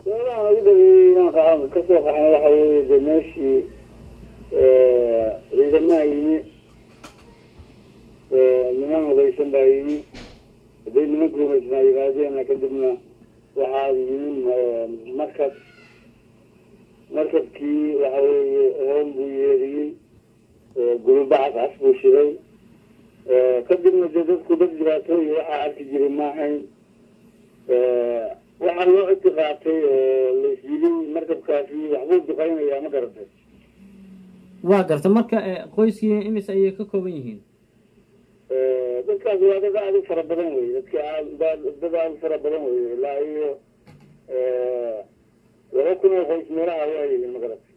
meelaha ugu dhaweeyey inaan ka kasoo qaxnay waxa weeye de meeshii ciidamaha yimi niman hubeysan baa yimi hadday nimanka hubeysnaa yimaadeenna kadibna waxaa yimi markab markabkii waxa weeye hoon buu yeeriyey gulubacas cas buu shiday kadibna dee dadku dad dhibaatooyi waxaa arki jiray maahayn waxaa loo ictiqaatay oo laisyiday markabkaasi waxbuu duqaynayaa ma garatay waa garta marka qoyskii imis ayay ka kooban yihiin dadkaas waa dad aada u fara badan wey dadka aad dad aada u fara badan wey ilaa iyo laba kun oo qoys meelaha waa yihiin ma garatay